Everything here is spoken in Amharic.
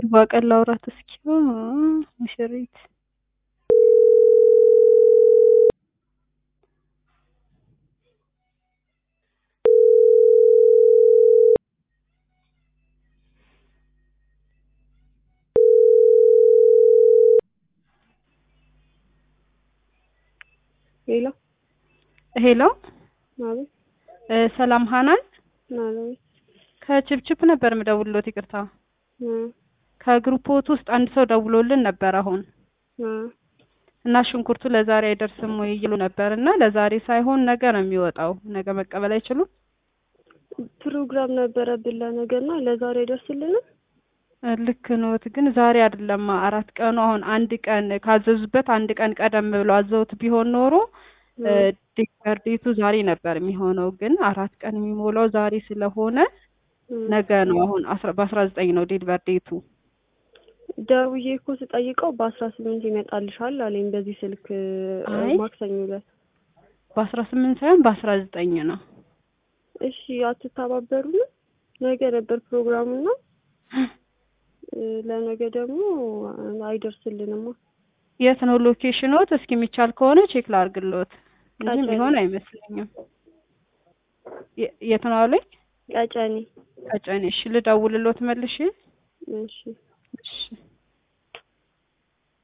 ባቀል ላውራት እስኪ ሙሽሪት ሄሎ ሄሎ ማለት እ ሰላም ሀናን ማለት ከችፕችፕ ነበር ምደውልሎት ይቅርታ እ ከግሩፖት ውስጥ አንድ ሰው ደውሎልን ነበር አሁን እ እና ሽንኩርቱ ለዛሬ አይደርስም ወይ ይሉ ነበር እና ለዛሬ ሳይሆን ነገ ነው የሚወጣው ነገ መቀበል አይችሉም ፕሮግራም ነበረብን ለነገና ለዛሬ አይደርስልንም። እ ልክ ኖት ግን ዛሬ አይደለም አራት ቀኑ አሁን አንድ ቀን ካዘዙበት አንድ ቀን ቀደም ብለው አዘውት ቢሆን ኖሮ እ ዴሊቨር ዴቱ ዛሬ ነበር የሚሆነው ግን አራት ቀን የሚሞላው ዛሬ ስለሆነ ነገ ነው አሁን አስራ በአስራ ዘጠኝ ነው ዴሊቨር ዴቱ ደውዬ እኮ ስጠይቀው በአስራ ስምንት ይመጣልሻል አለኝ። በዚህ ስልክ አይ። ማክሰኞ ዕለት በአስራ ስምንት ሳይሆን በአስራ ዘጠኝ ነው እሺ አትተባበሩንም? ነገ ነበር ፕሮግራሙና እ ለነገ ደግሞ አይደርስልንማ። የት ነው ሎኬሽኖት? እስኪ የሚቻል ከሆነ ቼክ ላርግሎት እንጂ ቀጨኔ። የሚሆን አይመስለኝም። የ- የት ነው አሉኝ? ቀጨኔ ቀጨኔ። እሺ ልደውልሎት መልሼ። እሺ እሺ